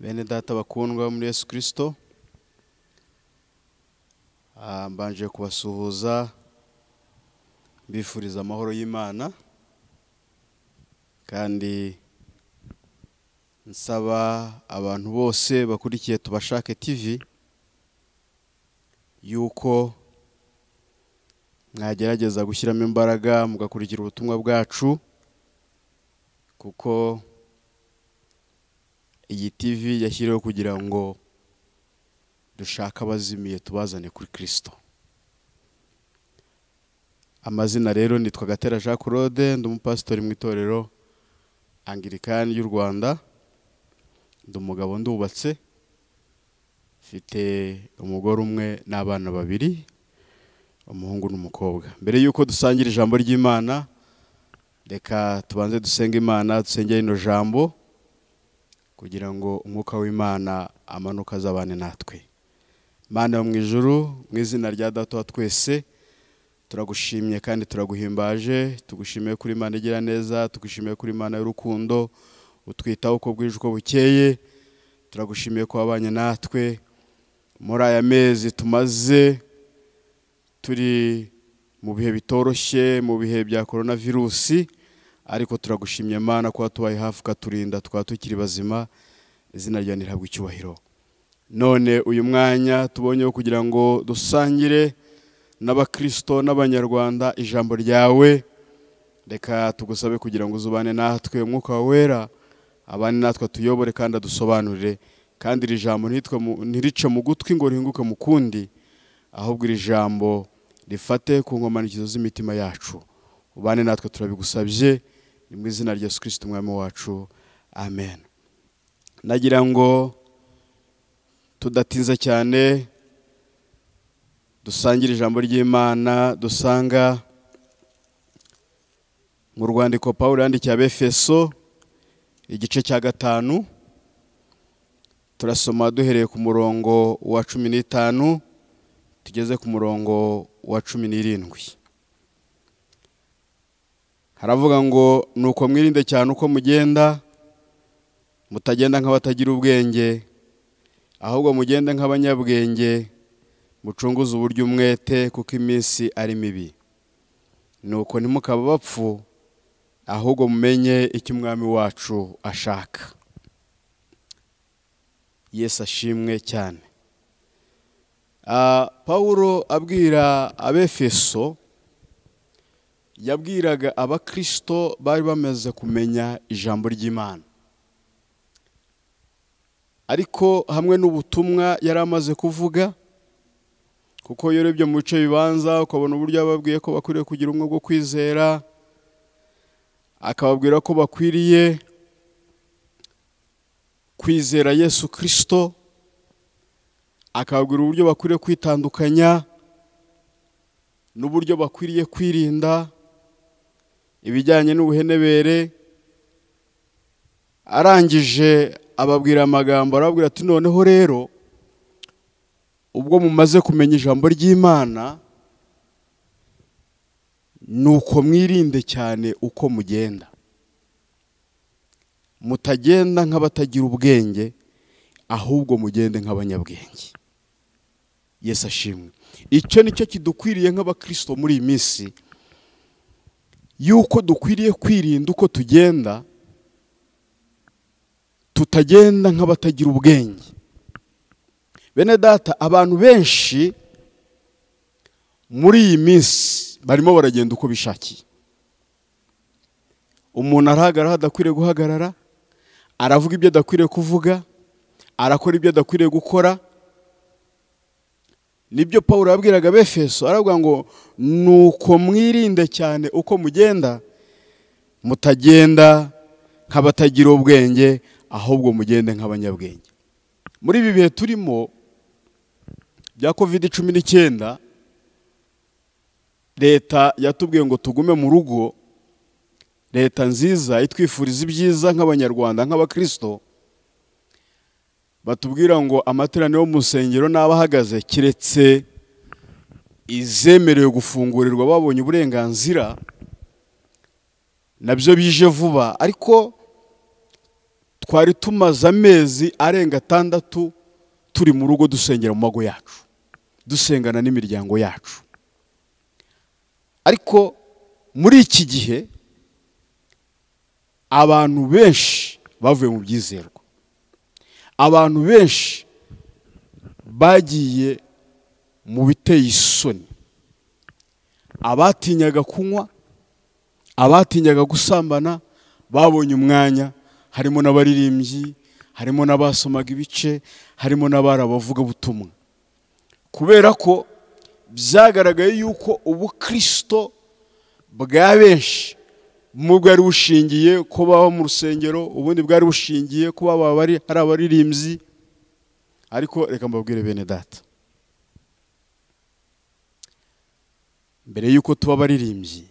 bene data bakundwa muri yesu kirisito Ah, mbanje kubasuhuza mbifuriza amahoro y'imana kandi nsaba abantu bose bakurikiye tubashake tv yuko mwagerageza gushyiramo imbaraga mugakurikira ubutumwa bwacu kuko iyi tv yashyiriweho kugira ngo dushake abazimiye tubazane kuri kirisito amazina rero nitwa gatera jean claude ndi umupasitori mu itorero angirikani y'u rwanda ndi umugabo ndubatse mfite umugore umwe n'abana babiri umuhungu n'umukobwa mbere y'uko dusangira ijambo ry'imana reka tubanze dusenge imana dusengere rino jambo kugira ngo umwuka w'imana amanuke azabane natwe mana yo mu ijuru mu izina rya data wa twese turagushimye kandi turaguhimbaje tugushimiye kuri imana igira neza tugushimiye kuri imana y'urukundo utwitaho uko bwije uko bukeye turagushimiye ko wabanye natwe muri aya mezi tumaze turi mu bihe bitoroshye mu bihe bya korona virusi ariko turagushimye Mana kuba tubaye hafi ukaturinda tukaba tukiri bazima izina ryawe ntihabwe icyubahiro none uyu mwanya tubonye wo kugira ngo dusangire n'abakristo n'abanyarwanda ijambo ryawe reka tugusabe kugira ngo uzubane natwe umwuka wawe wera abane natwe atuyobore kandi adusobanurire kandi iri jambo ntitwe mu- ntirice mu gutwi ngo rihinguke mu kundi ahubwo iri jambo rifate ku nkomanikizo z'imitima yacu ubane natwe turabigusabye ni mu izina rya yesu kirisiti umwami wacu amen nagira ngo tudatinza cyane dusangire ijambo ry'imana dusanga mu rwandiko pawulo yandikiye abefeso igice cya gatanu turasoma duhereye ku murongo wa cumi n'itanu tugeze ku murongo wa cumi n'irindwi haravuga ngo nuko mwirinde cyane uko mugenda mutagenda nk'abatagira ubwenge ahubwo mugende nk'abanyabwenge mucunguze uburyo umwete kuko iminsi ari mibi nuko ntimukaba bapfu ahubwo mumenye icyo umwami wacu ashaka yesu ashimwe cyane Ah, pawulo abwira abefeso yabwiraga abakristo bari bamaze kumenya ijambo ry'imana ariko hamwe n'ubutumwa yari amaze kuvuga kuko iyo urebye mu bice bibanza ukabona uburyo yababwiye ko bakwiriye kugira ubumwe bwo kwizera akababwira ko bakwiriye kwizera yesu kirisito akababwira uburyo bakwiriye kwitandukanya n'uburyo bakwiriye kwirinda ibijyanye n'ubuhenebere arangije ababwira amagambo arababwira ati noneho rero ubwo mumaze kumenya ijambo ry'imana ni uko mwirinde cyane uko mugenda mutagenda nk'abatagira ubwenge ahubwo mugende nk'abanyabwenge yesu ashimwe icyo ni cyo kidukwiriye nk'abakristo muri iyi minsi yuko dukwiriye kwirinda uko tugenda tutagenda nk'abatagira ubwenge bene data abantu benshi muri iyi minsi barimo baragenda uko bishakiye umuntu arahagarara aho adakwiriye guhagarara aravuga ibyo adakwiriye kuvuga arakora ibyo adakwiriye gukora nibyo paul yabwiraga abefeso aravuga ngo nuko mwirinde cyane uko mugenda mutagenda nk'abatagira ubwenge ahubwo mugende nk'abanyabwenge muri ibi bihe turimo bya covid cumi n'icyenda leta yatubwiye ngo tugume mu rugo leta nziza itwifuriza ibyiza nk'abanyarwanda nk'abakristo batubwira ngo amateraniro yo mu nsengero n'aba ahagaze keretse izemerewe gufungurirwa babonye uburenganzira nabyo bije vuba ariko twari tumaze amezi arenga atandatu turi mu rugo dusengera mu mago yacu dusengana n'imiryango yacu ariko muri iki gihe abantu benshi bavuye mu byizerwa abantu benshi bagiye mu biteye isoni abatinyaga kunywa abatinyaga gusambana babonye umwanya harimo n'abaririmbyi harimo n'abasomaga ibice harimo n'abari abavugabutumwa kubera ko byagaragaye yuko ubukristo bwa benshi bumwe bwari bushingiye ko baba mu rusengero ubundi bwari bushingiye ko baba hari abaririmbyi ariko reka mbabwire bene data mbere y'uko tuba abaririmbyi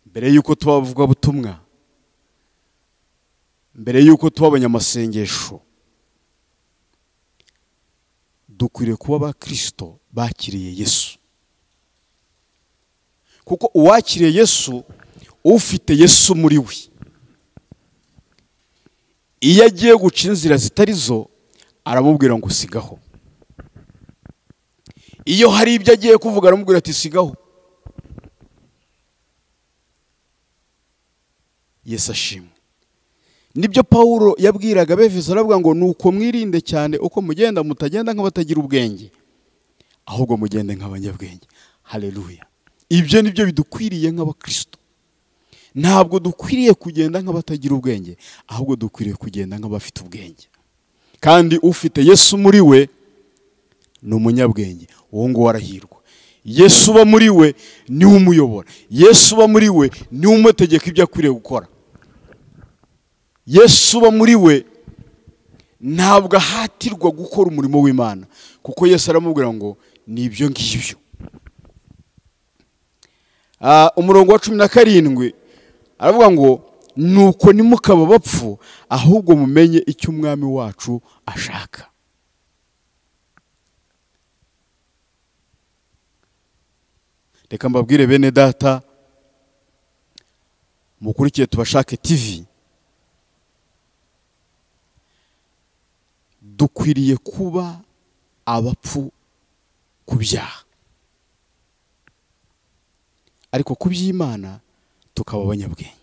mbere y'uko tuba abavugabutumwa mbere y'uko tuba abanyamasengesho dukwiriye kuba abakirisito bakiriye yesu kuko uwakiriye yesu ufite yesu muri we iyo agiye guca inzira zitari zo aramubwira ngo sigaho iyo hari ibyo agiye kuvuga aramubwira ati sigaho yesu ashimwe nibyo paul yabwiraga bevise aravuga ngo ni uko mwirinde cyane uko mugenda mutagenda nk'abatagira ubwenge ahubwo mugende nk'abanyabwenge hareruya ibyo ni byo bidukwiriye nk'abakristo ntabwo dukwiriye kugenda nk'abatagira ubwenge ahubwo dukwiriye kugenda nk'abafite ubwenge kandi ufite yesu muri we ni umunyabwenge uwo nguwo arahirwa yesu uba muri we niwe umuyobora yesu uba muri we niwe umutegeka ibyo akwiriye gukora yesu uba muri we ntabwo ahatirwa gukora umurimo w'imana kuko yesu aramubwira ngo ni ibyo ngibyo umurongo wa cumi na karindwi aravuga ngo nuko nimukaba bapfu ahubwo mumenye icyo umwami wacu ashaka reka mbabwire bene data mukurikiye tubashake tivi dukwiriye kuba abapfu ku byaha ariko ku by'imana tukaba abanyabwenge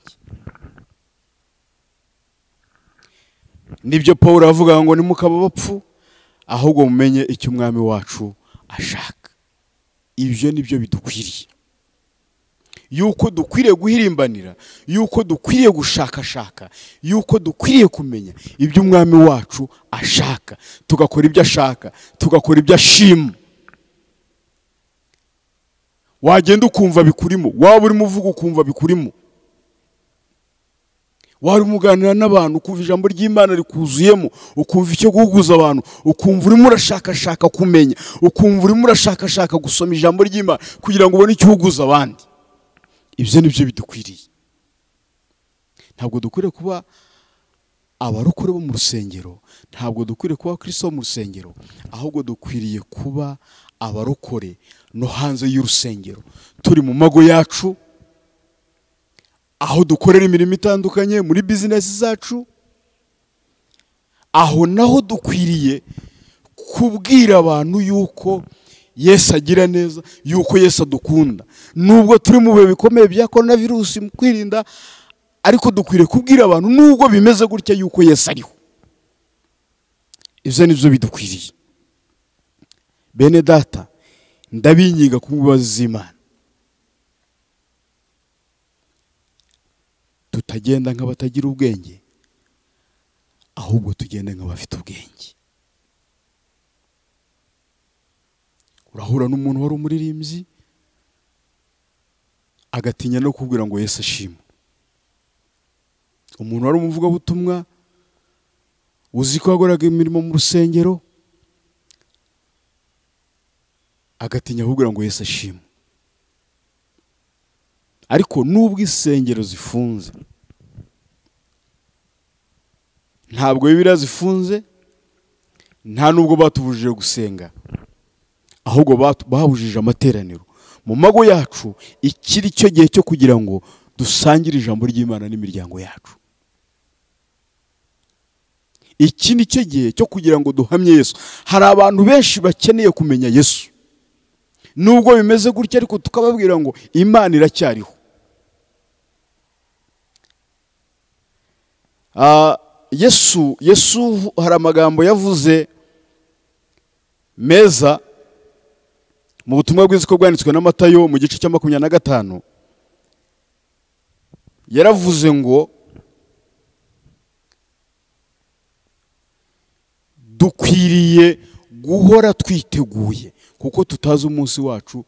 nibyo paul avuga ngo nimukaba bapfu ahubwo mumenye icyo umwami wacu ashaka ibyo ni byo bidukwiriye yuko dukwiriye guhirimbanira yuko dukwiriye gushakashaka yuko dukwiriye kumenya ibyo umwami wacu ashaka tugakora ibyo ashaka tugakora ibyo ashima wagenda ukumva bikurimo waba urimo uvuga ukumva bikurimo wari umuganira n'abantu ukumva ijambo ry'imana rikuzuyemo ukumva icyo guhuguza abantu ukumva urimo urashakashaka kumenya ukumva urimo urashakashaka gusoma ijambo ry'imana kugira ngo ubone icyo uhuguza abandi ibyo ni byo bidukwiriye ntabwo dukwiriye kuba abarokore bo mu rusengero ntabwo dukwiriye kuba abakristo bo mu rusengero ahubwo dukwiriye kuba abarokore no hanze y'urusengero turi mu mago yacu aho dukorera imirimo itandukanye muri bizinesi zacu aho naho dukwiriye kubwira abantu yuko yesu agira neza yuko yesu adukunda nubwo turi mu bihe bikomeye bya korona virusi mu kwirinda ariko dukwiriye kubwira abantu nubwo bimeze gutya yuko yesu ariho ibyo ni byo bidukwiriye bene data ndabinyiga ku mbabazi z'imana tutagenda nk'abatagira ubwenge ahubwo tugenda nk'abafite ubwenge urahura n'umuntu wari umuririmbyi agatinya no kubwira ngo yesu ashima umuntu wari umuvugabutumwa uzi ko yakoraga imirimo mu rusengero agatinya kugira ngo Yesu ashimwe ariko nubwo insengero zifunze ntabwo bibiriya zifunze nta nubwo batubujije gusenga ahubwo bahubujije amateraniro mu mago yacu ikiri cyo gihe cyo kugira ngo dusangire ijambo ry'imana n'imiryango yacu iki ni cyo gihe cyo kugira ngo duhamye yesu hari abantu benshi bakeneye kumenya yesu nubwo bimeze gutya ariko tukababwira ngo imana iracyariho Ah, yesu yesu hari amagambo yavuze meza mu butumwa bwiza ko bwanditswe na matayo mu gice cya makumyabiri na gatanu yaravuze ngo dukwiriye guhora twiteguye kuko tutazi umunsi wacu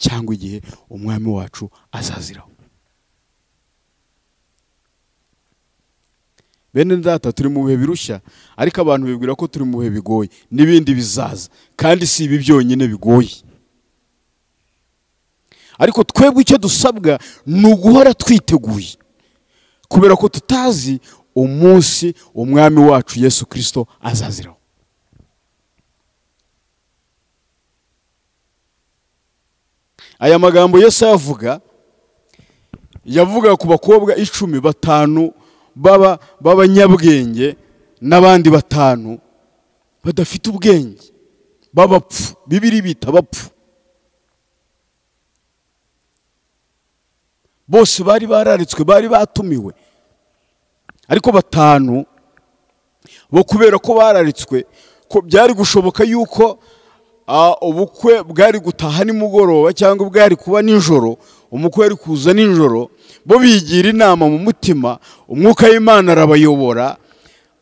cyangwa igihe umwami wacu azaziraho bene data turi mu bihe birushya ariko abantu bibwira ko turi mu bihe bigoye n'ibindi bizaza kandi si ibi byonyine bigoye ariko twebwe icyo dusabwa ni uguhora twiteguye kubera ko tutazi umunsi umwami wacu yesu kirisito azaziraho aya magambo yose ayavuga yavuga ku bakobwa icumi batanu baba b'abanyabwenge n'abandi batanu badafite ubwenge b'abapfu bibiri bita abapfu bose bari bararitswe bari batumiwe ariko batanu bo kubera ko bararitswe ko byari gushoboka yuko ah, ubukwe bwari gutaha nimugoroba cyangwa bwari kuba nijoro umukwe yari kuza nijoro bo bigira inama mu mutima umwuka w'imana arabayobora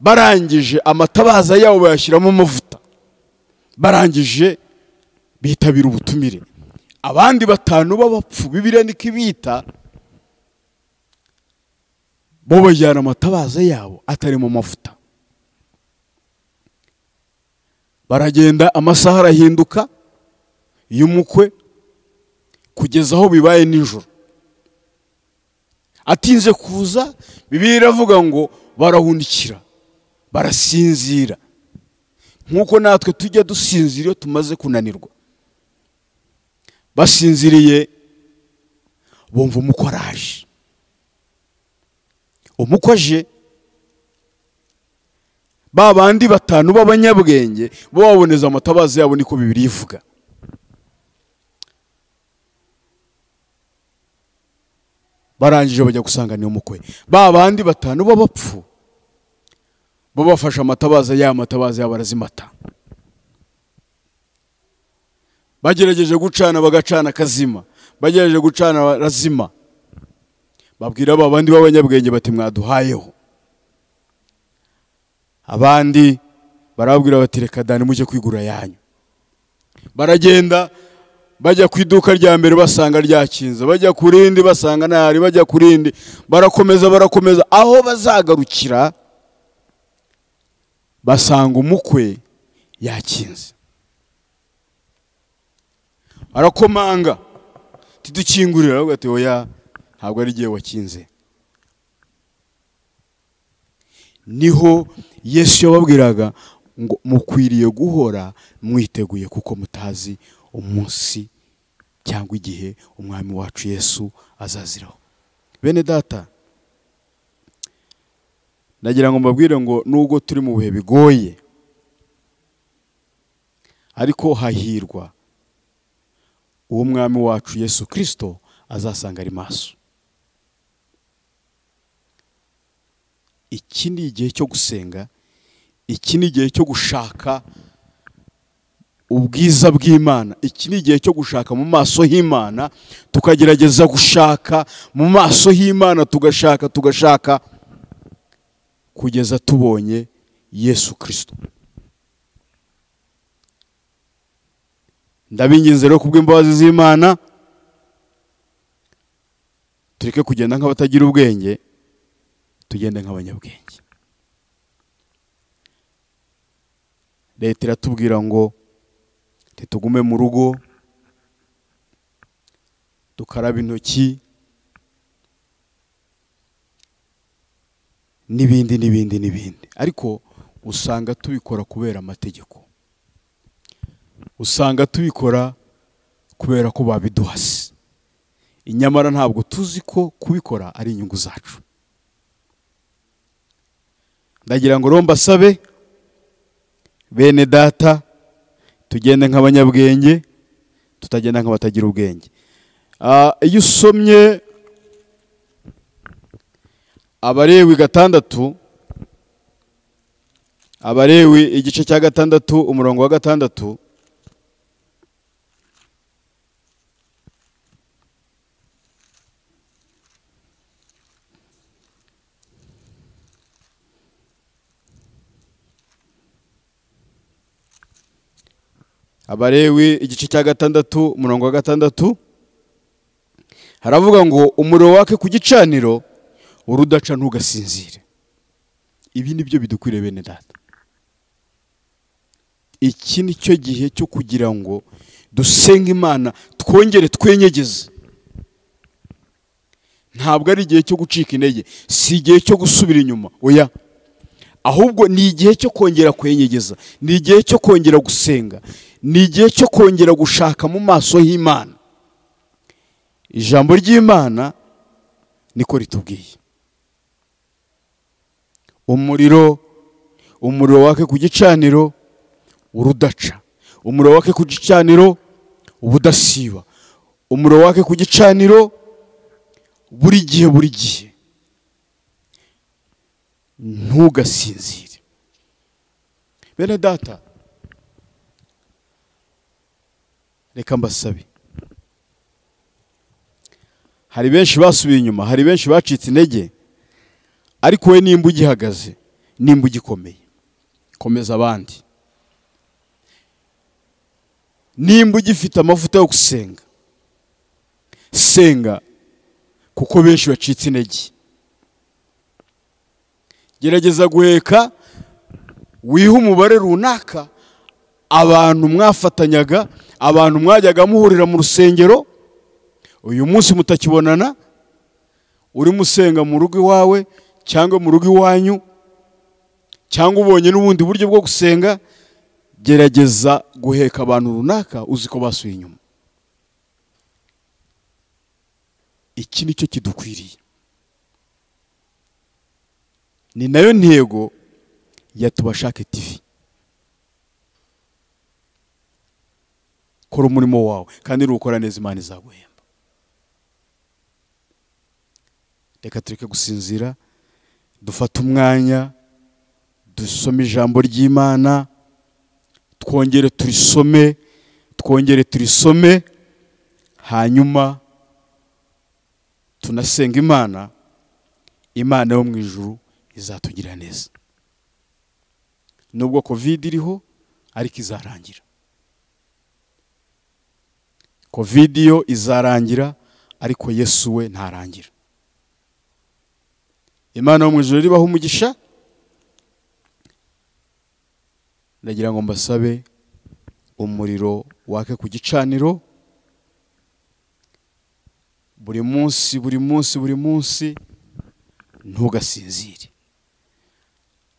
barangije amatabaza yabo bayashyiramo amavuta barangije bitabira ubutumire abandi batanu b'abapfu bibiriya niko ibita bo bajyana amatabaza yabo atarimo amavuta baragenda amasaha arahinduka y'umukwe kugeza aho bibaye nijoro atinze kuza bibiri iravuga ngo barahundikira barasinzira nk'uko natwe tujya dusinzira iyo tumaze kunanirwa basinziriye bumva umukwe araje umukwe aje ba bandi batanu b'abanyabwenge bo baboneza amatabaza yabo niko bibiri ivuga barangije bajya gusanganira umukwe ba bandi batanu b'abapfu bo bafashe amatabaza yabo amatabaza yabo barazimata bagerageje gucana bagacana akazima bagerageje gucana barazima babwira ba bandi b'abanyabwenge bati mwaduhayeho abandi barababwira bati reka dani mujye kwigura yanyu baragenda bajya ku iduka rya mbere basanga ryakinze bajya ku rindi basanga ntahari bajya ku rindi barakomeza barakomeza aho bazagarukira basanga umukwe yakinze arakomanga tidukingurira aravuga ati oya ntabwo ari igihe wakinze niho yesu yababwiraga ngo mukwiriye guhora mwiteguye kuko mutazi umunsi cyangwa igihe umwami wacu yesu azaziraho bene data nagira ngo mbabwire ngo nubwo turi mu bihe bigoye ariko hahirwa uwo mwami wacu yesu kirisito azasanga ari maso iki ni igihe cyo gusenga iki ni igihe cyo gushaka ubwiza bw'imana iki ni igihe cyo gushaka mu maso h'imana tukagerageza gushaka mu maso h'imana tugashaka tugashaka kugeza tubonye yesu kirisito ndabinginze rero kubw'imbabazi z'imana tureke kugenda nk'abatagira ubwenge tugende nk'abanyabwenge leta iratubwira ngo ntitugume mu rugo dukaraba intoki n'ibindi n'ibindi n'ibindi ariko usanga tubikora kubera amategeko usanga tubikora kubera ko babiduhase inyamara ntabwo tuzi ko kubikora ari inyungu zacu ndagira ngo rero mbasabe bene data tugende nk'abanyabwenge tutagenda nk'abatagira ubwenge Ah, iyo usomye abarewi gatandatu abarewi igice cya gatandatu umurongo wa gatandatu abarewi igice cya gatandatu umurongo wa gatandatu haravuga ngo umuriro wake ku gicaniro urudaca ntugasinzire ibi ni byo bidukwiriye bene data iki ni cyo gihe cyo kugira ngo dusenge imana twongere twenyegeze ntabwo ari igihe cyo gucika intege si igihe cyo gusubira inyuma oya ahubwo ni igihe cyo kongera kwenyegeza ni igihe cyo kongera gusenga ni igihe cyo kongera gushaka mu maso h'imana ijambo ry'imana niko ritubwiye umuriro umuriro wake ku gicaniro urudaca umuriro wake ku gicaniro ubudasiba umuriro wake ku gicaniro buri gihe buri gihe ntugasinzire bene data reka mbasabe hari benshi basubiye inyuma hari benshi bacitse intege ariko we nimba ugihagaze nimba ugikomeye komeza abandi nimba ugifite amavuta yo gusenga senga kuko benshi bacitse intege gerageza guheka wihe umubare runaka abantu mwafatanyaga abantu mwajyaga muhurira mu rusengero uyu munsi mutakibonana urimo usenga mu rugo iwawe cyangwa mu rugo iwanyu cyangwa ubonye n'ubundi buryo bwo gusenga gerageza guheka abantu runaka uzi ko basuye inyuma iki ni cyo kidukwiriye ni nayo ntego ya tubashake tivi kora umurimo wawe kandi nukora neza imana izaguhemba reka tureke gusinzira dufate umwanya dusome ijambo ry'imana twongere turisome twongere turisome hanyuma tunasenga imana imana yo mu ijuru izatugirira neza nubwo covid iriho ariko izarangira covid yo izarangira ariko yesu we ntarangira imana yo mu ijoro ribaho umugisha ndagira ngo mbasabe umuriro wake ku gicaniro buri munsi buri munsi buri munsi ntugasinzire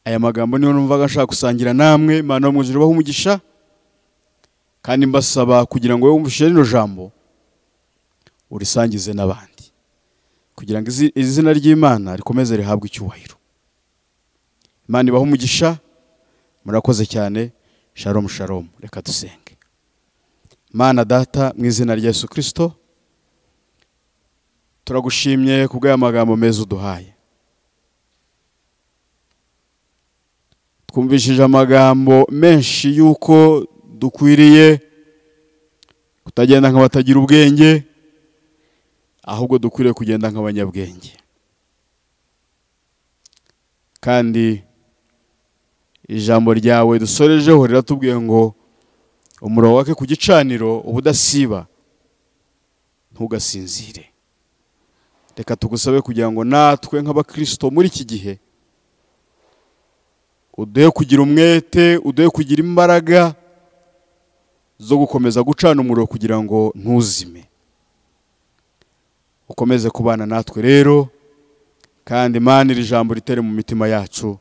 aya magambo niyo numvaga ashaka gusangira namwe imana mu ijoro umugisha kandi mbasaba kugira ngo wumvishe rino jambo urisangize n'abandi kugira ngo izi- izina ry'imana rikomeze rihabwe icyubahiro imana ibahe umugisha murakoze cyane sharomu sharomu reka dusenge mana data mu izina rya yesu kirisito turagushimye kubw'aya magambo meza uduhaye twumvishije amagambo menshi y'uko dukwiriye kutagenda nk'abatagira ubwenge ahubwo dukwiriye kugenda nk'abanyabwenge kandi ijambo ryawe dusorejeho riratubwiye ngo umuriro wake ku gicaniro uba udasiba ntugasinzire reka tugusabe kugira ngo natwe nk'abakirisito muri iki gihe uduhe kugira umwete uduhe kugira imbaraga zo gukomeza gucana umuriro kugira ngo ntuzime ukomeze kubana natwe rero kandi imana iri jambo ritere mu mitima yacu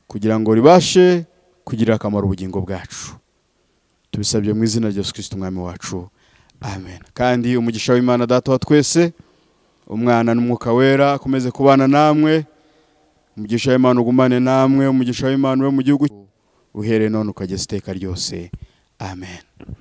kugira ngo ribashe kugira akamaro ubugingo bwacu tubisabye mu izina rya Yesu Kristo umwami wacu amen kandi umugisha w'imana data wa twese umwana n'umwuka wera akomeze kubana namwe umugisha w'imana ugumane namwe umugisha w'imana ube mu gihugu uhere none ukageza iteka ryose amen